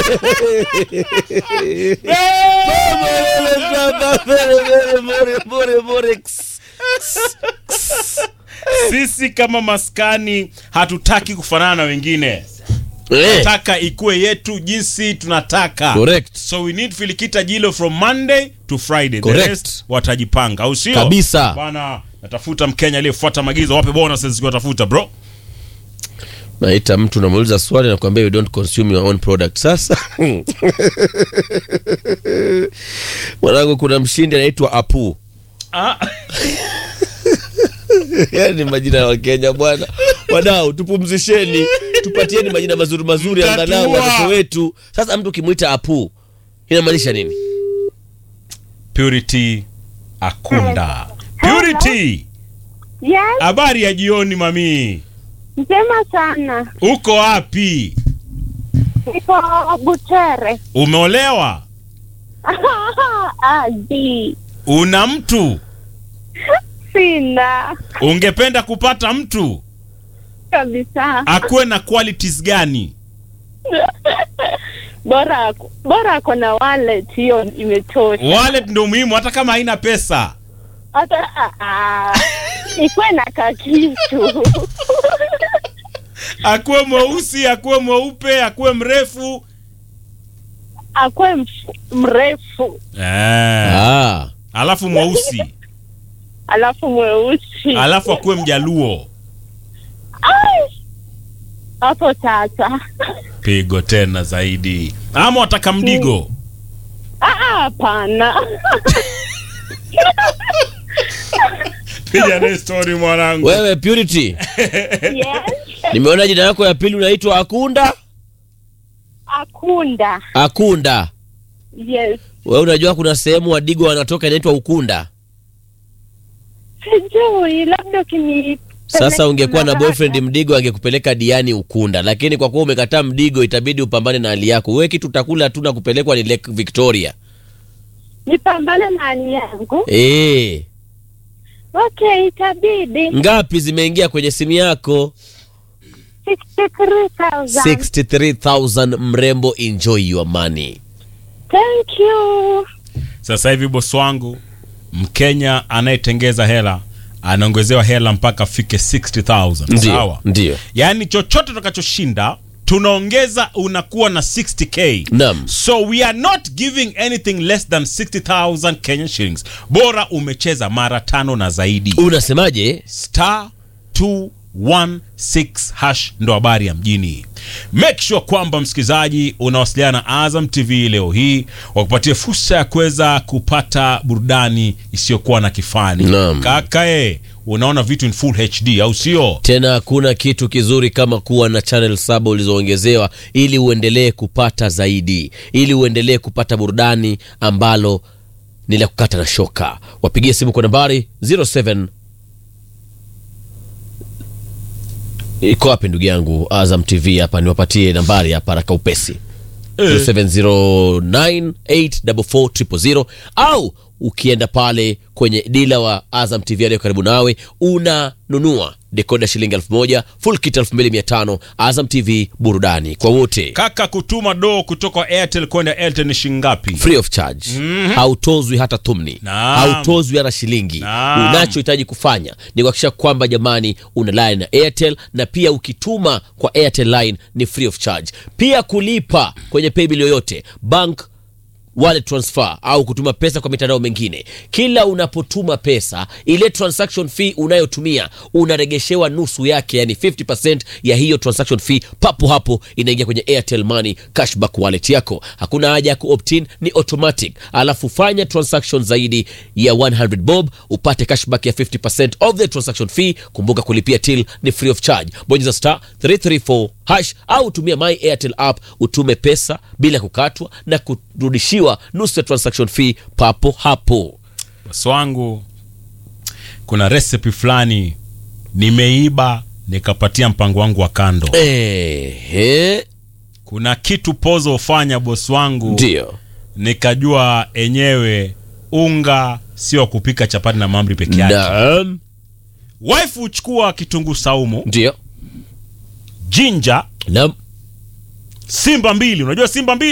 sisi kama maskani hatutaki kufanana na wengine Eh, tunataka ikuwe yetu jinsi tunataka Correct. so we need filikita jilo from monday to friday Correct. the rest watajipanga au sio Kabisa. bana natafuta mkenya aliyefuata maagizo wape bonuses zikiwatafuta bro naita mtu namuuliza swali nakwambia you don't consume your own product sasa mwanangu kuna mshindi anaitwa apu ah. yani majina ya wakenya bwana wadau tupumzisheni tupatieni majina mazuri mazuri Mtatua. angalau watoto wetu sasa mtu ukimwita apu inamaanisha nini purity akunda purity Yes, habari ya jioni mami njema sana. uko wapi Niko Butere. umeolewa Adi. una mtu Sina ungependa kupata mtu kabisa. akuwe na qualities gani Bora ako- bora ako na wallet, hiyo imetosha. wallet ndo muhimu hata kama haina pesa Hata ah, ah, ikuwe na kakitu akuwe mweusi akuwe mweupe akuwe mrefu akuwe mf- mrefu eh. ah. alafu mweusi alafu mweusi. alafu akuwe mjaluo Ai! Hapo sasa. pigo tena zaidi ama wataka mdigo Ah, ah, Hapana. piga naye story mwanangu wewe purity Yes. nimeona jina yako ya pili unaitwa akunda Akunda. akunda Yes. wewe unajua kuna sehemu wadigo wanatoka inaitwa ukunda Sijui, labda ukini sasa ungekuwa na boyfriend mdigo angekupeleka diani ukunda lakini kwa kuwa umekataa mdigo itabidi upambane na hali yako wewe kitu utakula tu na kupelekwa ni lake victoria nipambane na hali yangu. Eh, Okay, itabidi ngapi zimeingia kwenye simu yako 63,000. 63000 mrembo enjoy your money Thank you. sasa hivi bosi wangu mkenya anayetengeza hela anaongezewa hela mpaka afike 60000 ndio sawa ndio yaani chochote utakachoshinda tunaongeza unakuwa na 60k Naam. so we are not giving anything less than 60000 kenyan shillings bora umecheza mara tano na zaidi unasemaje star 216 hash ndo habari ya mjini make sure kwamba msikilizaji unawasiliana na azam tv leo hii wakupatie fursa ya kuweza kupata burudani isiyokuwa na kifani Naam. kakae unaona vitu in full hd au sio tena hakuna kitu kizuri kama kuwa na channel saba ulizoongezewa ili uendelee kupata zaidi ili uendelee kupata burudani ambalo ni la kukata na shoka wapigie simu kwa nambari 07 iko wapi ndugu yangu azam tv hapa niwapatie nambari hapa haraka upesi 0709844000 au ukienda pale kwenye dila wa azam tv aliyo karibu nawe unanunua dekoda shilingi elfu moja full kit elfu mbili mia tano azam tv burudani kwa wote kaka kutuma doo kutoka airtel kwenda airtel ni shingapi free of charge hautozwi hata thumni Naam. hautozwi hata shilingi Naam. unachohitaji kufanya ni kuhakikisha kwamba jamani una line na airtel na pia ukituma kwa airtel line ni free of charge pia kulipa kwenye paybill yoyote bank wallet transfer au kutuma pesa kwa mitandao mengine kila unapotuma pesa ile transaction fee unayotumia unaregeshewa nusu yake yani 50% ya hiyo transaction fee papo hapo inaingia kwenye airtel money cashback wallet yako hakuna haja ya kuoptin ni automatic alafu fanya transaction zaidi ya 100 bob upate cashback ya 50% of the transaction fee kumbuka kulipia till ni free of charge bonyeza star 334 hash au tumia my airtel app utume pesa bila kukatwa na kurudishiwa nusu ya transaction fee papo hapo bosi wangu kuna recipe fulani nimeiba nikapatia mpango wangu wa kando Ehe, kuna kitu pozo hufanya bosi wangu ndio nikajua enyewe unga sio wa kupika chapati na mamri peke yake naam wife huchukua kitunguu saumu ndio jinja naam simba mbili unajua simba mbili